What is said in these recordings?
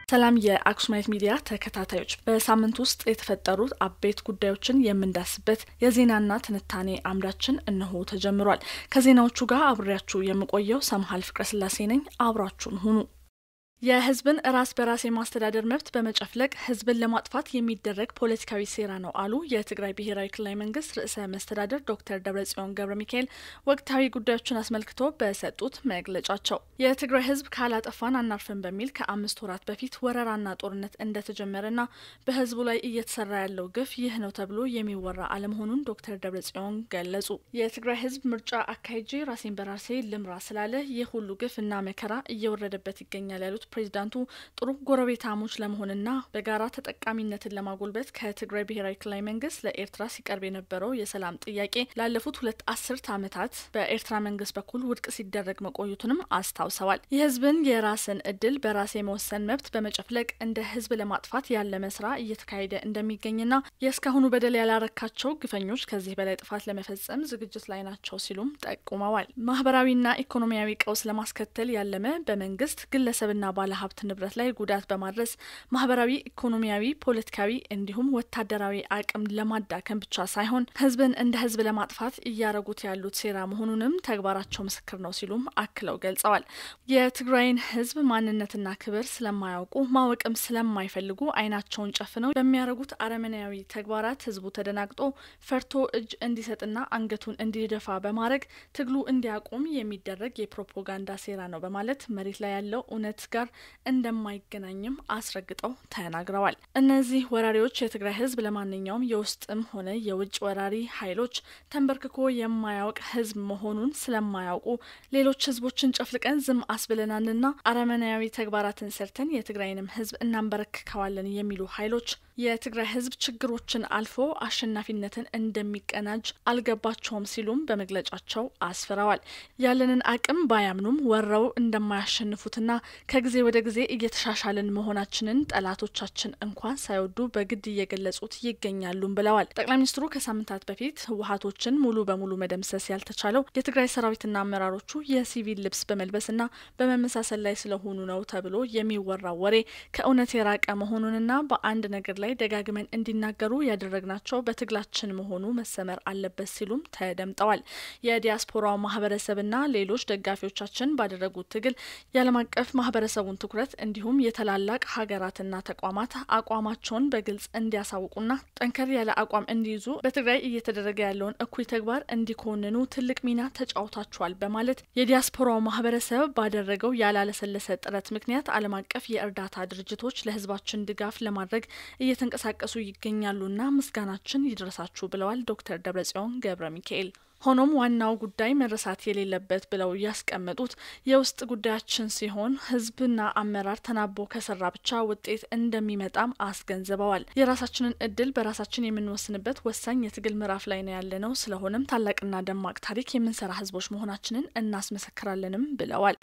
ሰላም የአክሱማይት ሚዲያ ተከታታዮች፣ በሳምንት ውስጥ የተፈጠሩት አበይት ጉዳዮችን የምንዳስበት የዜናና ትንታኔ አምዳችን እነሆ ተጀምሯል። ከዜናዎቹ ጋር አብሬያችሁ የምቆየው ሰምሃል ፍቅረ ስላሴ ነኝ። አብራችሁን ሁኑ። የህዝብን ራስ በራስ የማስተዳደር መብት በመጨፍለቅ ህዝብን ለማጥፋት የሚደረግ ፖለቲካዊ ሴራ ነው አሉ የትግራይ ብሔራዊ ክልላዊ መንግስት ርዕሰ መስተዳደር ዶክተር ደብረጽዮን ገብረ ሚካኤል ወቅታዊ ጉዳዮችን አስመልክቶ በሰጡት መግለጫቸው የትግራይ ህዝብ ካላጠፋን አናርፍን በሚል ከአምስት ወራት በፊት ወረራና ጦርነት እንደተጀመረና በህዝቡ ላይ እየተሰራ ያለው ግፍ ይህ ነው ተብሎ የሚወራ አለመሆኑን ዶክተር ደብረጽዮን ገለጹ። የትግራይ ህዝብ ምርጫ አካሄጄ ራሴን በራሴ ልምራ ስላለ ይህ ሁሉ ግፍ እና መከራ እየወረደበት ይገኛል ያሉት ፕሬዚዳንቱ ጥሩ ጎረቤታሞች ለመሆንና በጋራ ተጠቃሚነትን ለማጎልበት ከትግራይ ብሔራዊ ክልላዊ መንግስት ለኤርትራ ሲቀርብ የነበረው የሰላም ጥያቄ ላለፉት ሁለት አስርት ዓመታት በኤርትራ መንግስት በኩል ውድቅ ሲደረግ መቆየቱንም አስታውሰዋል። የህዝብን የራስን እድል በራስ የመወሰን መብት በመጨፍለቅ እንደ ህዝብ ለማጥፋት ያለመ ስራ እየተካሄደ እንደሚገኝና የእስካሁኑ በደል ያላረካቸው ግፈኞች ከዚህ በላይ ጥፋት ለመፈጸም ዝግጅት ላይ ናቸው ሲሉም ጠቁመዋል። ማህበራዊና ኢኮኖሚያዊ ቀውስ ለማስከተል ያለመ በመንግስት ግለሰብና ባለሀብት ንብረት ላይ ጉዳት በማድረስ ማህበራዊ፣ ኢኮኖሚያዊ፣ ፖለቲካዊ እንዲሁም ወታደራዊ አቅም ለማዳከም ብቻ ሳይሆን ህዝብን እንደ ህዝብ ለማጥፋት እያረጉት ያሉት ሴራ መሆኑንም ተግባራቸው ምስክር ነው ሲሉም አክለው ገልጸዋል። የትግራይን ህዝብ ማንነትና ክብር ስለማያውቁ ማወቅም ስለማይፈልጉ አይናቸውን ጨፍነው በሚያደርጉት አረመኔያዊ ተግባራት ህዝቡ ተደናግጦ ፈርቶ እጅ እንዲሰጥና አንገቱን እንዲደፋ በማድረግ ትግሉ እንዲያቆም የሚደረግ የፕሮፓጋንዳ ሴራ ነው በማለት መሬት ላይ ያለው እውነት ጋር እንደማይገናኝም አስረግጠው ተናግረዋል። እነዚህ ወራሪዎች የትግራይ ህዝብ ለማንኛውም የውስጥም ሆነ የውጭ ወራሪ ኃይሎች ተንበርክኮ የማያውቅ ህዝብ መሆኑን ስለማያውቁ ሌሎች ህዝቦችን ጨፍልቀን ዝም አስብለናልና አረመናያዊ ተግባራትን ሰርተን የትግራይንም ህዝብ እናንበረክከዋለን የሚሉ ኃይሎች የትግራይ ህዝብ ችግሮችን አልፎ አሸናፊነትን እንደሚቀናጅ አልገባቸውም ሲሉም በመግለጫቸው አስፍረዋል። ያለንን አቅም ባያምኑም ወረው እንደማያሸንፉትና ከጊዜ ወደ ጊዜ እየተሻሻልን መሆናችንን ጠላቶቻችን እንኳን ሳይወዱ በግድ እየገለጹት ይገኛሉም ብለዋል። ጠቅላይ ሚኒስትሩ ከሳምንታት በፊት ህወሀቶችን ሙሉ በሙሉ መደምሰስ ያልተቻለው የትግራይ ሰራዊትና አመራሮቹ የሲቪል ልብስ በመልበስና በመመሳሰል ላይ ስለሆኑ ነው ተብሎ የሚወራው ወሬ ከእውነት የራቀ መሆኑንና በአንድ ነገር ላይ ደጋግመን እንዲናገሩ ያደረግናቸው በትግላችን መሆኑ መሰመር አለበት ሲሉም ተደምጠዋል። የዲያስፖራው ማህበረሰብና ሌሎች ደጋፊዎቻችን ባደረጉት ትግል የዓለም አቀፍ ማህበረሰቡን ትኩረት እንዲሁም የታላላቅ ሀገራትና ተቋማት አቋማቸውን በግልጽ እንዲያሳውቁና ጠንከር ያለ አቋም እንዲይዙ በትግራይ እየተደረገ ያለውን እኩይ ተግባር እንዲኮንኑ ትልቅ ሚና ተጫውታችኋል በማለት የዲያስፖራው ማህበረሰብ ባደረገው ያላለሰለሰ ጥረት ምክንያት ዓለም አቀፍ የእርዳታ ድርጅቶች ለህዝባችን ድጋፍ ለማድረግ እየተንቀሳቀሱ ይገኛሉና ምስጋናችን ይድረሳችሁ ብለዋል ዶክተር ደብረጽዮን ገብረ ሚካኤል። ሆኖም ዋናው ጉዳይ መረሳት የሌለበት ብለው ያስቀመጡት የውስጥ ጉዳያችን ሲሆን ህዝብና አመራር ተናቦ ከሰራ ብቻ ውጤት እንደሚመጣም አስገንዝበዋል። የራሳችንን እድል በራሳችን የምንወስንበት ወሳኝ የትግል ምዕራፍ ላይ ነው ያለነው። ስለሆነም ታላቅና ደማቅ ታሪክ የምንሰራ ህዝቦች መሆናችንን እናስመሰክራለንም ብለዋል።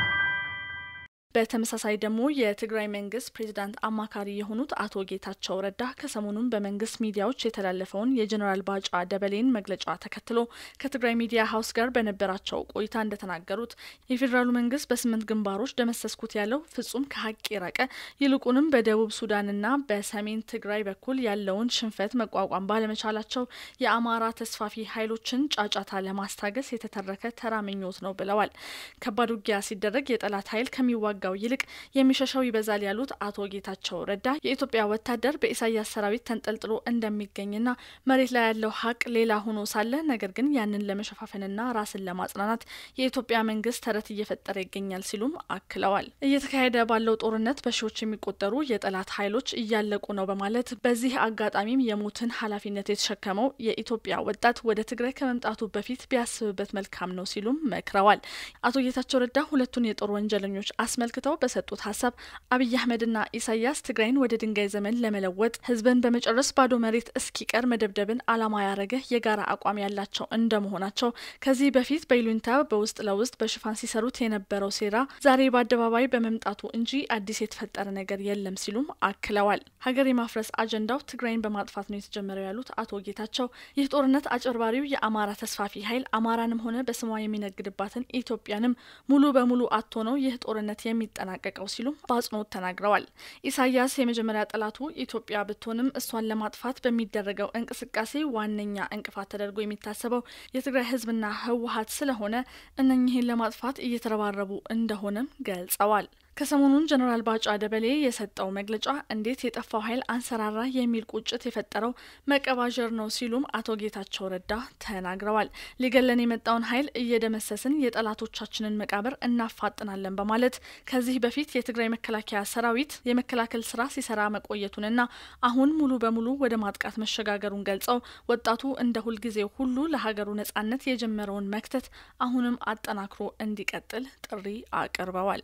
በተመሳሳይ ደግሞ የትግራይ መንግስት ፕሬዚዳንት አማካሪ የሆኑት አቶ ጌታቸው ረዳ ከሰሞኑን በመንግስት ሚዲያዎች የተላለፈውን የጀኔራል ባጫ ደበሌን መግለጫ ተከትሎ ከትግራይ ሚዲያ ሀውስ ጋር በነበራቸው ቆይታ እንደተናገሩት የፌዴራሉ መንግስት በስምንት ግንባሮች ደመሰስኩት ያለው ፍጹም ከሀቅ የራቀ ይልቁንም በደቡብ ሱዳንና በሰሜን ትግራይ በኩል ያለውን ሽንፈት መቋቋም ባለመቻላቸው የአማራ ተስፋፊ ኃይሎችን ጫጫታ ለማስታገስ የተተረከ ተራ ምኞት ነው ብለዋል። ከባድ ውጊያ ሲደረግ የጠላት ኃይል ከሚዋ ጋው ይልቅ የሚሸሸው ይበዛል ያሉት አቶ ጌታቸው ረዳ የኢትዮጵያ ወታደር በኢሳያስ ሰራዊት ተንጠልጥሎ እንደሚገኝና መሬት ላይ ያለው ሀቅ ሌላ ሆኖ ሳለ ነገር ግን ያንን ለመሸፋፈንና ራስን ለማጽናናት የኢትዮጵያ መንግስት ተረት እየፈጠረ ይገኛል ሲሉም አክለዋል። እየተካሄደ ባለው ጦርነት በሺዎች የሚቆጠሩ የጠላት ኃይሎች እያለቁ ነው በማለት በዚህ አጋጣሚም የሞትን ኃላፊነት የተሸከመው የኢትዮጵያ ወጣት ወደ ትግራይ ከመምጣቱ በፊት ቢያስብበት መልካም ነው ሲሉም መክረዋል። አቶ ጌታቸው ረዳ ሁለቱን የጦር ወንጀለኞች አስመልክ ተመልክተው በሰጡት ሀሳብ አብይ አህመድና ኢሳያስ ትግራይን ወደ ድንጋይ ዘመን ለመለወጥ ህዝብን በመጨረስ ባዶ መሬት እስኪቀር መደብደብን ዓላማ ያደረገ የጋራ አቋም ያላቸው እንደመሆናቸው ከዚህ በፊት በይሉኝታ በውስጥ ለውስጥ በሽፋን ሲሰሩት የነበረው ሴራ ዛሬ በአደባባይ በመምጣቱ እንጂ አዲስ የተፈጠረ ነገር የለም ሲሉም አክለዋል። ሀገር የማፍረስ አጀንዳው ትግራይን በማጥፋት ነው የተጀመረው ያሉት አቶ ጌታቸው ይህ ጦርነት አጭበርባሪው የአማራ ተስፋፊ ኃይል አማራንም ሆነ በስሟ የሚነግድባትን ኢትዮጵያንም ሙሉ በሙሉ አቶ ነው ይህ ጦርነት የሚ የሚጠናቀቀው ሲሉም በአጽንኦት ተናግረዋል። ኢሳያስ የመጀመሪያ ጠላቱ ኢትዮጵያ ብትሆንም እሷን ለማጥፋት በሚደረገው እንቅስቃሴ ዋነኛ እንቅፋት ተደርጎ የሚታሰበው የትግራይ ህዝብና ህወሀት ስለሆነ እነኚህን ለማጥፋት እየተረባረቡ እንደሆነም ገልጸዋል። ከሰሞኑን ጀነራል ባጫ ደበሌ የሰጠው መግለጫ እንዴት የጠፋው ኃይል አንሰራራ የሚል ቁጭት የፈጠረው መቀባዠር ነው ሲሉም አቶ ጌታቸው ረዳ ተናግረዋል። ሊገለን የመጣውን ኃይል እየደመሰስን የጠላቶቻችንን መቃብር እናፋጥናለን በማለት ከዚህ በፊት የትግራይ መከላከያ ሰራዊት የመከላከል ስራ ሲሰራ መቆየቱንና አሁን ሙሉ በሙሉ ወደ ማጥቃት መሸጋገሩን ገልጸው ወጣቱ እንደ ሁልጊዜው ሁሉ ለሀገሩ ነጻነት የጀመረውን መክተት አሁንም አጠናክሮ እንዲቀጥል ጥሪ አቅርበዋል።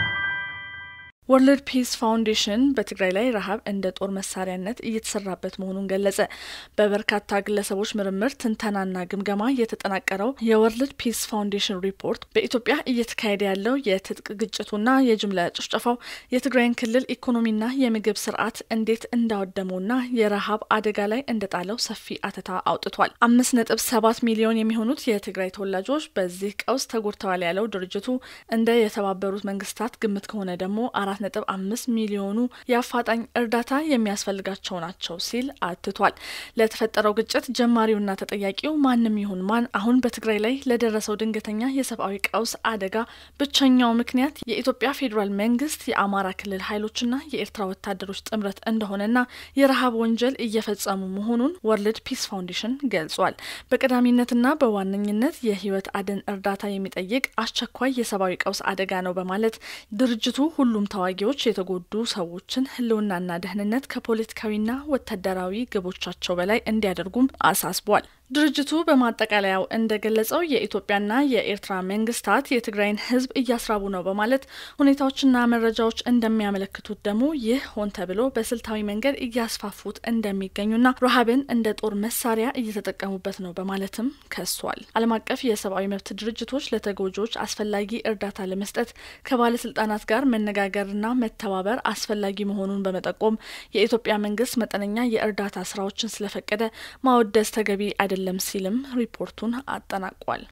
ወርልድ ፒስ ፋውንዴሽን በትግራይ ላይ ረሃብ እንደ ጦር መሳሪያነት እየተሰራበት መሆኑን ገለጸ። በበርካታ ግለሰቦች ምርምር፣ ትንተናና ግምገማ የተጠናቀረው የወርልድ ፒስ ፋውንዴሽን ሪፖርት በኢትዮጵያ እየተካሄደ ያለው የትጥቅ ግጭቱና የጅምላ ጭፍጨፋው የትግራይን ክልል ኢኮኖሚና የምግብ ስርዓት እንዴት እንዳወደመውና የረሃብ አደጋ ላይ እንደጣለው ሰፊ አተታ አውጥቷል። አምስት ነጥብ ሰባት ሚሊዮን የሚሆኑት የትግራይ ተወላጆች በዚህ ቀውስ ተጎድተዋል ያለው ድርጅቱ እንደ የተባበሩት መንግስታት ግምት ከሆነ ደግሞ አራት ነጥብ አምስት ሚሊዮኑ የአፋጣኝ እርዳታ የሚያስፈልጋቸው ናቸው ሲል አትቷል። ለተፈጠረው ግጭት ጀማሪውና ተጠያቂው ማንም ይሁን ማን አሁን በትግራይ ላይ ለደረሰው ድንገተኛ የሰብአዊ ቀውስ አደጋ ብቸኛው ምክንያት የኢትዮጵያ ፌዴራል መንግስት የአማራ ክልል ኃይሎችና የኤርትራ ወታደሮች ጥምረት እንደሆነና የረሃብ ወንጀል እየፈጸሙ መሆኑን ወርልድ ፒስ ፋውንዴሽን ገልጿል። በቀዳሚነትና በዋነኝነት የህይወት አድን እርዳታ የሚጠይቅ አስቸኳይ የሰብአዊ ቀውስ አደጋ ነው በማለት ድርጅቱ ሁሉም ተዋጊዎች የተጎዱ ሰዎችን ህልውናና ደህንነት ከፖለቲካዊና ወታደራዊ ግቦቻቸው በላይ እንዲያደርጉም አሳስቧል። ድርጅቱ በማጠቃለያው እንደገለጸው የኢትዮጵያና የኤርትራ መንግስታት የትግራይን ህዝብ እያስራቡ ነው በማለት ሁኔታዎችና መረጃዎች እንደሚያመለክቱት ደግሞ ይህ ሆን ተብሎ በስልታዊ መንገድ እያስፋፉት እንደሚገኙና ረሃብን እንደ ጦር መሳሪያ እየተጠቀሙበት ነው በማለትም ከሷል። ዓለም አቀፍ የሰብአዊ መብት ድርጅቶች ለተጎጂዎች አስፈላጊ እርዳታ ለመስጠት ከባለስልጣናት ጋር መነጋገርና መተባበር አስፈላጊ መሆኑን በመጠቆም የኢትዮጵያ መንግስት መጠነኛ የእርዳታ ስራዎችን ስለፈቀደ ማወደስ ተገቢ አይደለም ሲልም ሪፖርቱን አጠናቋል።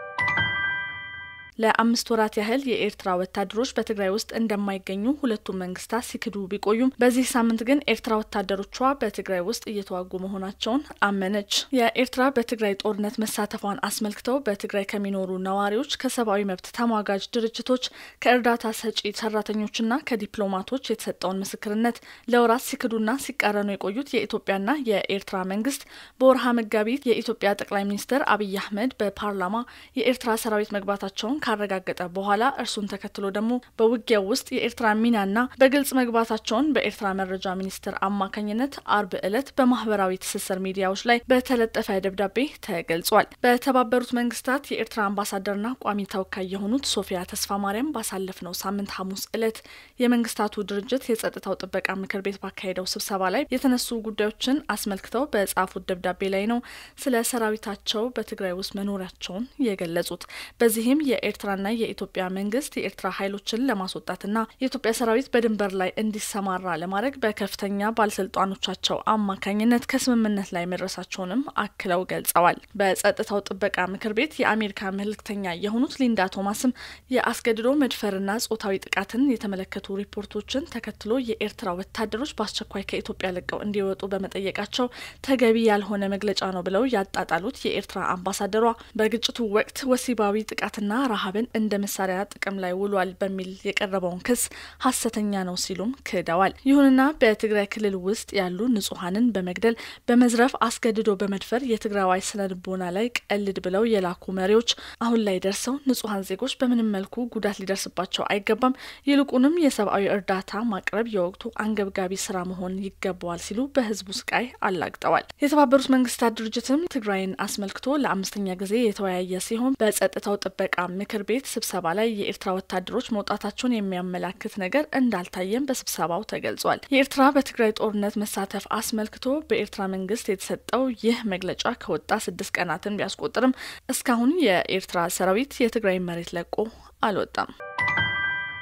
ለአምስት ወራት ያህል የኤርትራ ወታደሮች በትግራይ ውስጥ እንደማይገኙ ሁለቱም መንግስታት ሲክዱ ቢቆዩም በዚህ ሳምንት ግን ኤርትራ ወታደሮቿ በትግራይ ውስጥ እየተዋጉ መሆናቸውን አመነች። የኤርትራ በትግራይ ጦርነት መሳተፏን አስመልክተው በትግራይ ከሚኖሩ ነዋሪዎች፣ ከሰብአዊ መብት ተሟጋጅ ድርጅቶች፣ ከእርዳታ ሰጪ ሰራተኞችና ከዲፕሎማቶች የተሰጠውን ምስክርነት ለወራት ሲክዱና ሲቃረኑ የቆዩት የኢትዮጵያና የኤርትራ መንግስት በወርሃ መጋቢት የኢትዮጵያ ጠቅላይ ሚኒስትር አብይ አህመድ በፓርላማ የኤርትራ ሰራዊት መግባታቸውን ካረጋገጠ በኋላ እርሱን ተከትሎ ደግሞ በውጊያው ውስጥ የኤርትራ ሚናና በግልጽ መግባታቸውን በኤርትራ መረጃ ሚኒስቴር አማካኝነት አርብ ዕለት በማህበራዊ ትስስር ሚዲያዎች ላይ በተለጠፈ ደብዳቤ ተገልጿል። በተባበሩት መንግስታት የኤርትራ አምባሳደርና ቋሚ ተወካይ የሆኑት ሶፊያ ተስፋ ማርያም ባሳለፍነው ሳምንት ሐሙስ ዕለት የመንግስታቱ ድርጅት የጸጥታው ጥበቃ ምክር ቤት ባካሄደው ስብሰባ ላይ የተነሱ ጉዳዮችን አስመልክተው በጻፉት ደብዳቤ ላይ ነው ስለ ሰራዊታቸው በትግራይ ውስጥ መኖራቸውን የገለጹት። በዚህም የኤርትራና የኢትዮጵያ መንግስት የኤርትራ ኃይሎችን ለማስወጣትና የኢትዮጵያ ሰራዊት በድንበር ላይ እንዲሰማራ ለማድረግ በከፍተኛ ባለስልጣኖቻቸው አማካኝነት ከስምምነት ላይ መድረሳቸውንም አክለው ገልጸዋል። በጸጥታው ጥበቃ ምክር ቤት የአሜሪካ መልእክተኛ የሆኑት ሊንዳ ቶማስም የአስገድዶ መድፈርና ጾታዊ ጥቃትን የተመለከቱ ሪፖርቶችን ተከትሎ የኤርትራ ወታደሮች በአስቸኳይ ከኢትዮጵያ ለቀው እንዲወጡ በመጠየቃቸው ተገቢ ያልሆነ መግለጫ ነው ብለው ያጣጣሉት የኤርትራ አምባሳደሯ በግጭቱ ወቅት ወሲባዊ ጥቃትና ረሃብን እንደ መሳሪያ ጥቅም ላይ ውሏል በሚል የቀረበውን ክስ ሀሰተኛ ነው ሲሉም ክደዋል። ይሁንና በትግራይ ክልል ውስጥ ያሉ ንጹሐንን በመግደል በመዝረፍ አስገድዶ በመድፈር የትግራዋይ ስነ ልቦና ላይ ቀልድ ብለው የላኩ መሪዎች አሁን ላይ ደርሰው ንጹሐን ዜጎች በምንም መልኩ ጉዳት ሊደርስባቸው አይገባም፣ ይልቁንም የሰብአዊ እርዳታ ማቅረብ የወቅቱ አንገብጋቢ ስራ መሆን ይገባዋል ሲሉ በህዝቡ ስቃይ አላግጠዋል። የተባበሩት መንግስታት ድርጅትም ትግራይን አስመልክቶ ለአምስተኛ ጊዜ የተወያየ ሲሆን በጸጥታው ጥበቃ ምክር ቤት ስብሰባ ላይ የኤርትራ ወታደሮች መውጣታቸውን የሚያመላክት ነገር እንዳልታየም በስብሰባው ተገልጿል። የኤርትራ በትግራይ ጦርነት መሳተፍ አስመልክቶ በኤርትራ መንግስት የተሰጠው ይህ መግለጫ ከወጣ ስድስት ቀናትን ቢያስቆጥርም እስካሁን የኤርትራ ሰራዊት የትግራይ መሬት ለቆ አልወጣም።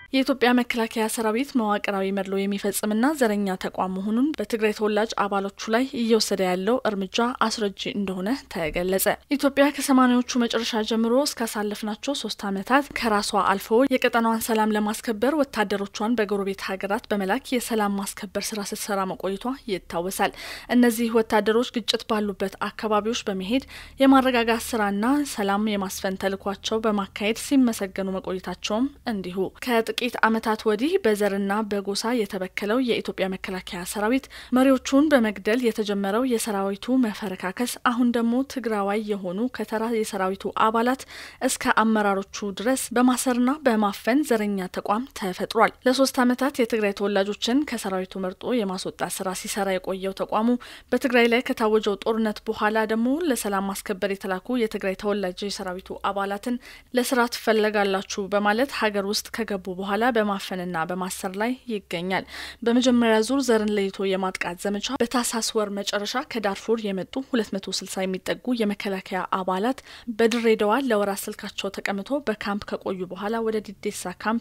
የኢትዮጵያ መከላከያ ሰራዊት መዋቅራዊ መድሎ የሚፈጽምና ዘረኛ ተቋም መሆኑን በትግራይ ተወላጅ አባሎቹ ላይ እየወሰደ ያለው እርምጃ አስረጂ እንደሆነ ተገለጸ። ኢትዮጵያ ከሰማኒያዎቹ መጨረሻ ጀምሮ እስካሳለፍናቸው ሶስት ዓመታት ከራሷ አልፎ የቀጠናዋን ሰላም ለማስከበር ወታደሮቿን በጎረቤት ሀገራት በመላክ የሰላም ማስከበር ስራ ስትሰራ መቆየቷ ይታወሳል። እነዚህ ወታደሮች ግጭት ባሉበት አካባቢዎች በመሄድ የማረጋጋት ስራና ሰላም የማስፈን ተልኳቸው በማካሄድ ሲመሰገኑ መቆየታቸውም እንዲሁ ከጥቂት ዓመታት ወዲህ በዘርና በጎሳ የተበከለው የኢትዮጵያ መከላከያ ሰራዊት መሪዎቹን በመግደል የተጀመረው የሰራዊቱ መፈረካከስ አሁን ደግሞ ትግራዋይ የሆኑ ከተራ የሰራዊቱ አባላት እስከ አመራሮቹ ድረስ በማሰርና በማፈን ዘረኛ ተቋም ተፈጥሯል። ለሶስት ዓመታት የትግራይ ተወላጆችን ከሰራዊቱ መርጦ የማስወጣት ስራ ሲሰራ የቆየው ተቋሙ በትግራይ ላይ ከታወጀው ጦርነት በኋላ ደግሞ ለሰላም ማስከበር የተላኩ የትግራይ ተወላጅ የሰራዊቱ አባላትን ለስራ ትፈለጋላችሁ በማለት ሀገር ውስጥ ከገቡ በኋላ በማፈንና በማሰር ላይ ይገኛል። በመጀመሪያ ዙር ዘርን ለይቶ የማጥቃት ዘመቻ በታህሳስ ወር መጨረሻ ከዳርፉር የመጡ 260 የሚጠጉ የመከላከያ አባላት በድሬዳዋ ለወራት ስልካቸው ተቀምቶ በካምፕ ከቆዩ በኋላ ወደ ዲዴሳ ካምፕ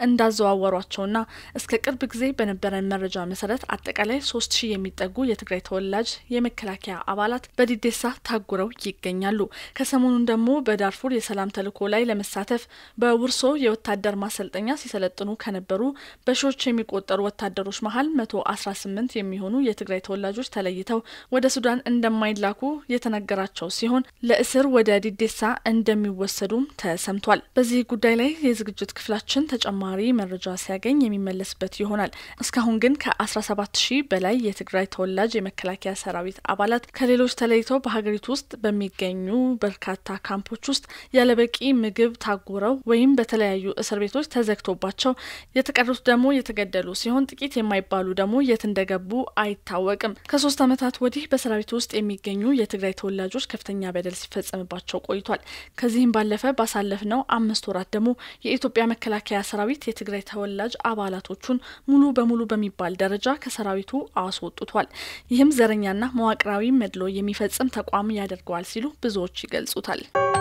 እንዳዘዋወሯቸውና እስከ ቅርብ ጊዜ በነበረን መረጃ መሰረት አጠቃላይ 3000 የሚጠጉ የትግራይ ተወላጅ የመከላከያ አባላት በዲዴሳ ታጉረው ይገኛሉ። ከሰሞኑን ደግሞ በዳርፉር የሰላም ተልዕኮ ላይ ለመሳተፍ በውርሶ የወታደር ማሰልጠኛ ሲሰለጥኑ ከነበሩ በሺዎች የሚቆጠሩ ወታደሮች መሀል መቶ አስራ ስምንት የሚሆኑ የትግራይ ተወላጆች ተለይተው ወደ ሱዳን እንደማይላኩ የተነገራቸው ሲሆን ለእስር ወደ ዲዴሳ እንደሚወሰዱም ተሰምቷል። በዚህ ጉዳይ ላይ የዝግጅት ክፍላችን ተጨማሪ መረጃ ሲያገኝ የሚመለስበት ይሆናል። እስካሁን ግን ከአስራ ሰባት ሺህ በላይ የትግራይ ተወላጅ የመከላከያ ሰራዊት አባላት ከሌሎች ተለይተው በሀገሪቱ ውስጥ በሚገኙ በርካታ ካምፖች ውስጥ ያለበቂ ምግብ ታጉረው ወይም በተለያዩ እስር ቤቶች ተዘግቶባቸው የተቀሩት ደግሞ የተገደሉ ሲሆን ጥቂት የማይባሉ ደግሞ የት እንደገቡ አይታወቅም። ከሶስት ዓመታት ወዲህ በሰራዊቱ ውስጥ የሚገኙ የትግራይ ተወላጆች ከፍተኛ በደል ሲፈጸምባቸው ቆይቷል። ከዚህም ባለፈ ባሳለፍነው አምስት ወራት ደግሞ የኢትዮጵያ መከላከያ ሰራዊት የትግራይ ተወላጅ አባላቶቹን ሙሉ በሙሉ በሚባል ደረጃ ከሰራዊቱ አስወጥቷል። ይህም ዘረኛና መዋቅራዊ መድሎ የሚፈጽም ተቋም ያደርገዋል ሲሉ ብዙዎች ይገልጹታል።